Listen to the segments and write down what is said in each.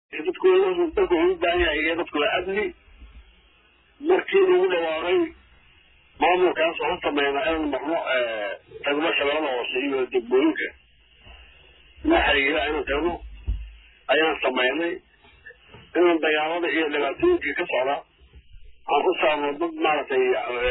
dadku dadku wuxuu u baahan yahay iyo dadku waa amni markii lagu dhawaaqay maamulkaas waxaan sameynaa inaan marno tagno shabeellada hoose iyo degmooyinka la xiriira inaan tagno ayaan sameynay inaan dagaalada iyo dhibaatooyinka ka socda aan ku saarno dad maaragtay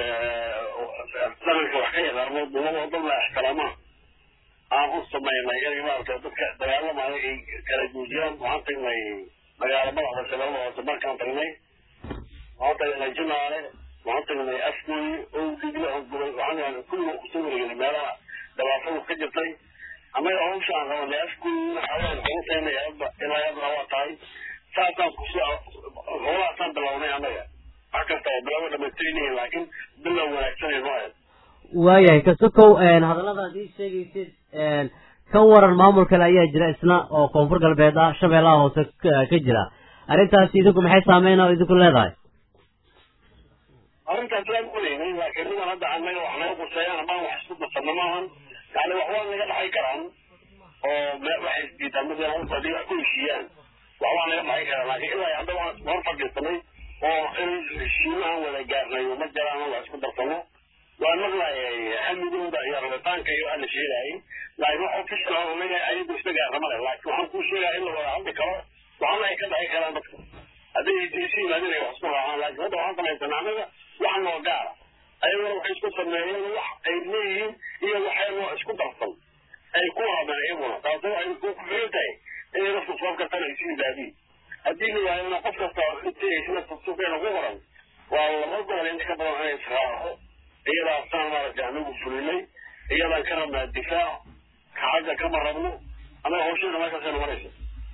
dhaqanka wax ka yaqaano dumada dad la ixtiraamaa aan u sameynay inay maaragtay dadka dagaalamaya ay kala joojiyaan waxaan tagnay dagaalamada shabeellada hoose markaan tagnay waxaan tagnay jinaale waxaan tagnay afgooyi owdigla ogulay waxaan kulliga kusoo wareegnay meelaha dhibaatadu ka jirtay annaga hawsha aan qabanay afgooyina xawaan kugu tagnay ilaa hadna waa tahay saasaan kusoo howlahaasaan bilownay annaga wax kasta oo bilaabo dhamaystirinayin laakiin bilow wanaagsan ay noo ahayd waayahay kasokow hadalladaad ii sheegaysid ka waran maamul kale ayaa jira isna oo koonfur galbeed ah shabeellaha hoose ka jira arrintaasi idinku maxay saameyn oo idinku leedahay arrintaas laan ogeynay laakiin niman hadda annaga wax naga quseeyaan amaan wax isku darsanno maahan yani wax waa naga dhaxay karaan oo waxay isdiidaan mid hadii wax ku heshiiyaan wax waa naga dhaxay karaan laakiin ilaa hadda waan hor fadhiisanay oo in heshiimahan wada gaarnay ma jiraan wax isku darsano waa maqlayay hamigooda iyo rabitaanka iyo aan la sheegayay laakiin wax official oo anaga ayagu isla gaarna male laakiin waxaan kuu sheegaya in la wada hadli karo waxaana ay ka dhaxay karaan dadka hadday isu yimaadeen ay wax isku raacaan laakiin hadda waxaan samaysan anaga wax noo gaara ayaguna waxay isku sameeyeen wax ay leeyihiin iyo waxayagoo isku darsan ay ku hadeen iyaguna taasi waxay ku xiran tahay inay dadku sabab kastana isu yimaadiin haddii la yahay qof kasta intayna suuqeena ku qoran waa laba gobol inta ka badan inay israaco iyadaasaan maaragtay anagu fulinay iyadaan ka rabnaa difaac kacagga kama rabno annaga hawsheena meeshaasayna maraysa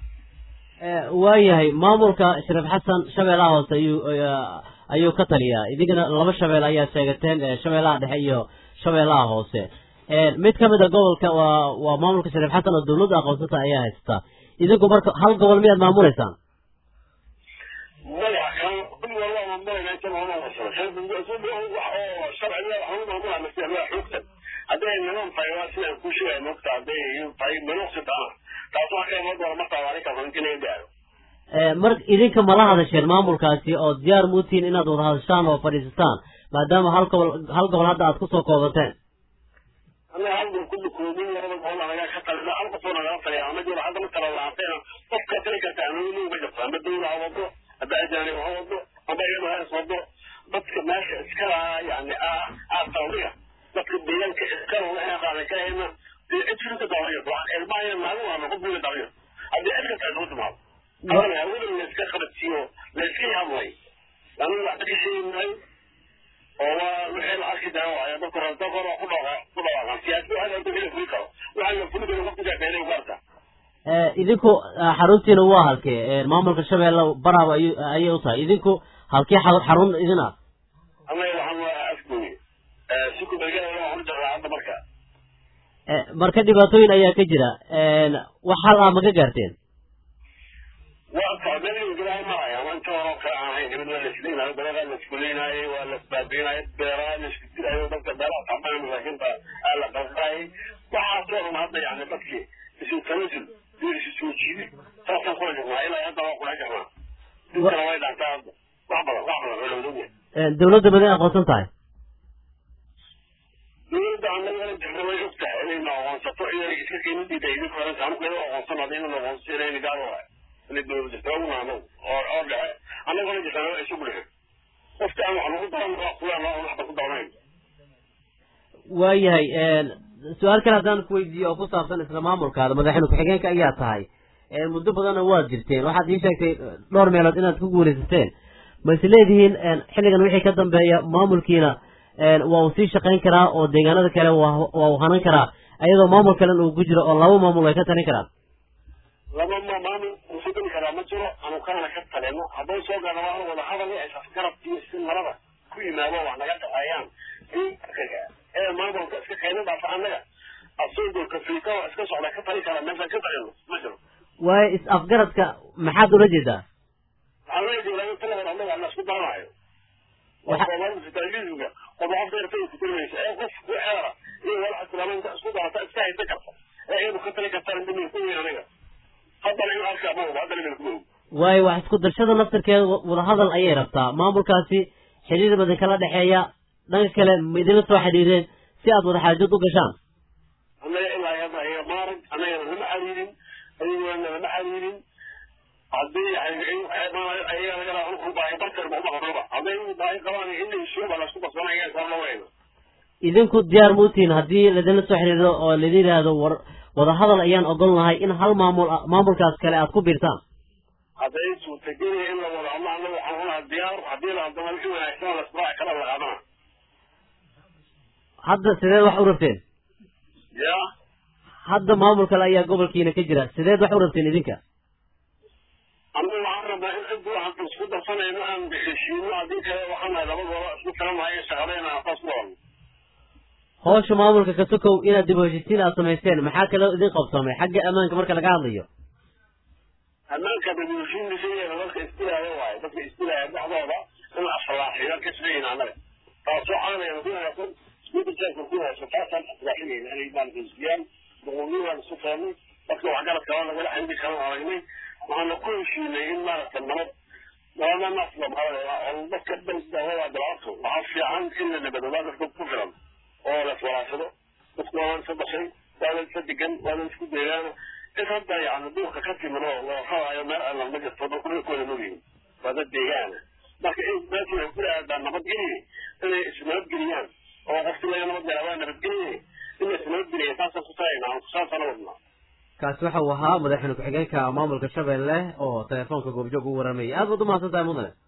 waayahay maamulka shariif xasan shabeellaha hoose ayuu ayuu ka taliyaa idinkana laba shabeel ayaa sheegateen shabeellaha dhexe iyo shabeellaha hoose mid ka mid a gobolka waa waa maamulka shariif xasan oo dawladda aqoonsata ayaa haysta idinku marka hal gobol miyaad maamuleysaan maya kan kul walba maamulayna inta maamul wasaro wax oo sharciga waxaan maamulaa masiix waa xoogsan hadday niman tahay waa sidaan kuu sheegaya moogta hadday tahay minuqsi taana taas wax ka iman doona markaa waa ninkaas inti laga gaaro mar idinka mala hadasheen maamulkaasi oo diyaar muutiin inaad wada hadashaan oo fadhiisataan maadaama hal gobol hal gobol hadda aad kusoo koobateen annaga hal gobol kulli koobin labada gobol anaga ka talina hal qofoo nagala taliya ama jiro hadda ma kala laanteena qof ka tali karta anuu ma jirto ama dawla ha wado hadda ajaanib ha wado ama iyadu ha is wado dadka meesha iska lahaa yani aa tawriya dadka deegaanka iska lahaa waxay qaadan karayna dee cid firinka dawriya ilmaha naagu ama qof wiila dawriya haddii cid kasta isugu timaado adana hawada la iska qabadsiiyo la iska yaabay aniga waxba ka sheegi maayo oo waa wixii la arki daawo ayaa dadku rabta kor ku dhaqa ku dhaqaan siyaasi waxa la dagala fuli karo waxa la fuli karo qofka jaabeelay u gaarta idinku xaruntiina waa halkee maamulka shabeelle baraaba ay ayay u tahay idinku halkee xarun idin ah anaga waxaan waa afgooye siku magaalada waxaan u jarraa hadda marka marka dhibaatooyin ayaa ka jira wax hal ah ma ka gaarteen waa tacbeelin gadaal maraya ama inta hore kale aan ahayn gabadh waa la isleynaayo dalagaa la iskuleynaayo waa la isbaabiinayo beeraha la isku dilayo dadka beeraha tacbaan masaakiinta aa la qalqaayay waxaasoo dhan hadda yani dadkii isu tanasul iyo isu soo jiidi saasaan kula jirnaa ilaa hadda waa kula jirnaa dinkana way dhaantaa hadda wax badan wax badan oo lawdogya dawladda baday aqoonsan tahay dawladda annaga jirna way og tahay inayna aqoonsato inay iska qiimo diiday idinka horenta anigu iyadoo aqoonsan hadda inayna aqoonsan inayna gaar waay inay dawladda jirta ogna anagu oo oo dhexe annaguna jirtaan isugu dhexe qofka aan wax lagu daran waa kulaan waa waxba ku daranayn waayahay su-aal kale haddaan ku weydiiyo oo ku saabsan isla maamulkaada madaxweyne ku-xigeenka ayaa tahay muddo badanna waad jirteen waxaad ii sheegtay dhowr meelood inaad ku guulaysateen ma is leedihiin xilligan wixii ka dambeeya maamulkiina waa uu sii shaqayn karaa oo deegaanada kale waa waa uu hanan karaa ayadoo maamul kalen uu ku jiro oo laba maamul ay ka talin karaan laba ma maamul usu geli karaa ma jiro anu kanana ka taleno hadday soo gaadha waa wada hadal isas garab iyo si marada ku yimaado wax naga dhaqaayaan ee maamulka iska keenin dhaafa annaga asagoo kafiika oo iska socda ka tali kara meeshaan ka talino ma jiro waayo is afgaradka maxaad ula jeedaa waxaan la jeedaa taladan annaga la isku daranayo waa soomaalida sitaagiisuga qof qofka irtay ku tirmaysa ee qof ku xeera iyo walax islaamaynta isku darata iska haysa karta ee iyadu ka tali kartaan dhimin ku weyn aniga haddana in arkaa ma hubo haddana min kuma hubo waayo wax isku darshada naftarkeeda wadahadal ayay rabtaa maamulkaasi xiriir badan kala dhexeeya dhanka kale ma idinla soo xidhiireen si aad wada xaajad u gashaan annaga ilaa hadda ayaga maarag annagana lama xiriirin adigana lama xiriirin haddii ayaga laga raa baahi barter ma umaqnaba hadday baahi qabaan in la isuuba lasku basbanaya sabla weyna idinku diyaar ma utihin haddii laidinla soo xiriiro oo laidin yidhaahdo war wadahadal ayaan ogol lahay in hal maamul maamulkaas kale aad ku biirtaan hadday suurtagelaya in la wado ama annaga waxaan unaha diyaar haddii la hadama in wanaagsan lasraaci kala la qaadana hadda sideed wax u rabteen ya hadda maamul kale ayaa gobolkiina ka jira sideed wax u rabteen idinka annaga waxaan rabnaa in cid waxaan isku darsanayno aan heshiino haddii kale waxaan nahay labadooda isku tiranahay shaqadayna saas ku wadan howsha maamulka ka sokow inaad dib u heshiisiin aad samaysteen maxaa kaloo idin qabsamay xagga ammaanka marka laga hadlayo ammaanka dadweysiinisa dadka istilaayo waayo dadka istilaayo dhexdooda in asalaaxiyo ka shaqeyn annaga taasoo caanayna ku wanaagsan isbedelkaas ku wanaagsan taasaan asalaaxinayna inay maalgeysiyaan boqolniyaan isu keenay dadka waxgarad kala lagala xiriiri kalan aragnay waxaana ku heshiinay in maaragta nabad nabadanaas oo dadka dawada bilaato waxaa fiican in la nabadoodaa dadka ku filan oo la iswalaashado dadku waa isa dhashay waa la isa degan waa la isku deegaana in hadda yani duurka ka timin oo loo hadaayo meel alla ma jirto dadku dhulkooda mogyihin waa dad deegaana marka in meesha waxay ku aadaa nabadgelye inay isnabadgeliyaan oo qofki laga nabadgala waa nabadgelye in la isnabadgeliya saasaan ku tagaynaa saasana wadnaa kaasi waxa uu ahaa madaxweyne ku-xigeenka maamulka shabeelle oo telefoonka goobjoog u waramayay aad baad umahadsan tahay mudane